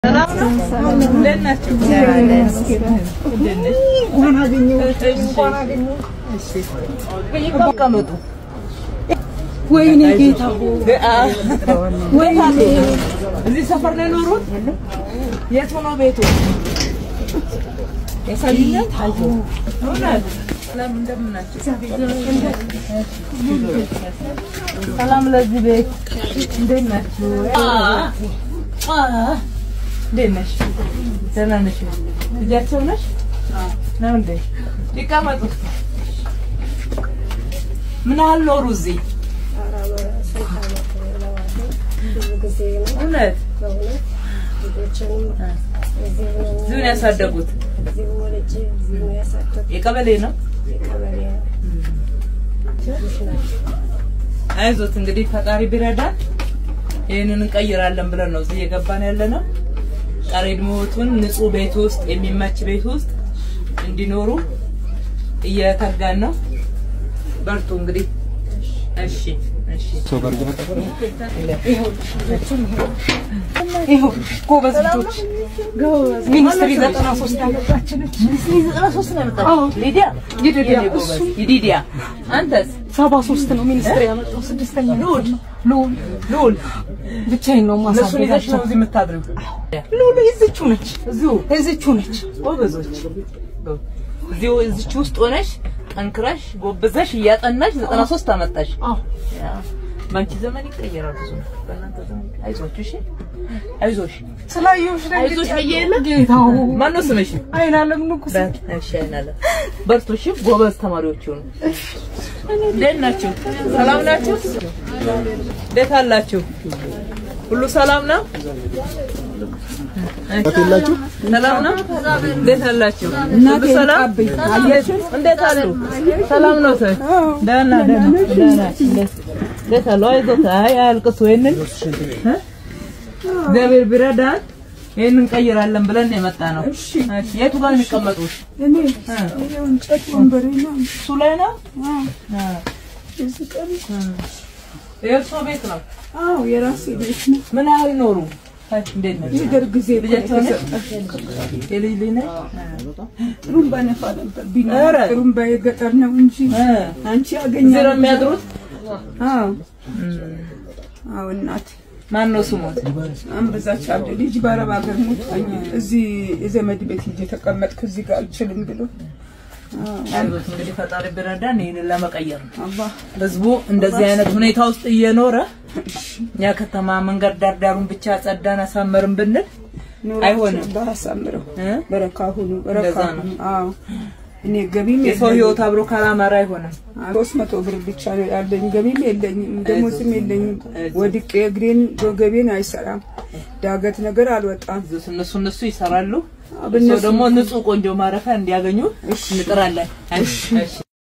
ወይኔ ጌታ ወይኔ እዚህ ሰፈር ነው የኖሩት? የቱ ነው ቤቱ? ያሳዩኛል። እውነት? ሰላም እንደምን ናችሁ? ሰላም ለዚህ ቤት እንዴት ናችሁ? እንዴት ነሽ? ደህና ነሽ? ልጃቸው ነሽ? ነው እንዴ? ይቀመጡ። ምን ያህል ኖሩ እዚህ? እውነት እዚሁ ነው ያሳደጉት? የቀበሌ ነው? አይዞት እንግዲህ ፈጣሪ ቢረዳን ይህንን እንቀይራለን ብለን ነው እዚህ እየገባን ያለ ነው። ቀሪ ዕድሜዎቱን ንጹህ ቤት ውስጥ የሚመች ቤት ውስጥ እንዲኖሩ እየተጋን ነው። በርቱ እንግዲህ። እሺ እሺ። ይኸው ጎበዝ ልጆች ሚኒስትሪ ዘጠና ሶስት ያመጣችን ሚኒስትሪ ዘጠና ሶስት ነው ያመጣችው። ሊዲያ ይዲዲያ የኔ ጎበዝ። ይዲዲያ አንተስ? ሰባ ሶስት ነው ሚኒስትሪ ያመጣው ስድስተኛ ልዑል ልዑል ልዑል ብቻዬን ነው እነሱን ይዘሽ ነው ማሳደጋቸው እዚህ የምታድሪው? ልዑል የዚችው ነች እዚሁ የዚችው ነች ጎበዞች እዚሁ እዚች ውስጥ ሆነሽ ጠንክረሽ ጎብዘሽ እያጠናሽ ዘጠና ሶስት አመጣሽ። አዎ ያ፣ በአንቺ ዘመን ይቀየራል ብዙ ነው። በእናንተ ዘመን አይዞሽ፣ እሺ አይዞሽ፣ ስላየሁሽ አይዞሽ ብዬ የለ ጌታው ማን ነው ስምሽ? አይናለም ንጉስ እሺ አይናለ በርቱ፣ እሺ ጎበዝ ተማሪዎች ሁኑ። እንዴት ናችሁ? ሰላም ናችሁ? እንዴት አላችሁ? ሁሉ ሰላም ነው? የላችሁ ሰላም ነው? እንዴት አላችሁ? እናቴ ሁሉ ሰላም? ልቃብኝ እንዴት አሉ? ሰላም ነው ሰ ደህና ደህና ደህና እንዴት እንዴት አሉ? አይዞት፣ አይ አያልቅሱ። ይሄንን እ? እግዚአብሔር ቢረዳን ይሄንን እንቀይራለን ብለን ነው የመጣ ነው። እሺ የቱ ጋር ነው የሚቀመጡት? እኔ ይኸው እንጨት ወንበሬ ነው እሱ ላይ ነው። አ የእርሶ ቤት ነው። አዎ የራሴ ቤት ነው ምን ያህል ኖሩ? አይ እንዴት ነው? የደርግ ጊዜ እኮ ልጃቸው ነች? የተሰጠ የልጅ ልጅ ነች? ጥሩምባ ነፋ ነበር ቢኖር ኧረ! ጥሩምባ የገጠር ነው እንጂ እ አንቺ እዚህ ያገኛል ነው የሚያድሩት? አዎ አዎ እናቴ ማን ነው ስሙት? አንበዛች አለ ልጅ በአረብ ሀገር ሞታኝ እዚህ የዘመድ ቤት ሂጅ የተቀመጥኩ እዚህ ጋር አልችልም ብሎ አይዞት እንግዲህ ፈጣሪ ቢረዳን ይህንን ለመቀየር ነው። አላህ ህዝቡ እንደዚህ አይነት ሁኔታ ውስጥ እየኖረ እኛ ከተማ መንገድ ዳር ዳሩን ብቻ ጸዳን አሳመርን ብንል አይሆንም። አላህ አሳምረው እ? በረካ ሁኑ በረካ እንደዛ ነው። ሁኑ አዎ እኔ ገቢም የሰው ህይወት አብሮ ካላማረ አይሆንም። ሶስት መቶ ብር ብቻ ነው ያለኝ። ገቢም የለኝም፣ ደሞዝም የለኝም። ወድቄ እግሬን ወገቤን አይሰራም። ዳገት ነገር አልወጣም። እነሱ እነሱ ይሰራሉ። ብነሱ- ሰው ደግሞ ንጹህ ቆንጆ ማረፊያ እንዲያገኙ እንጥራለን። እሺ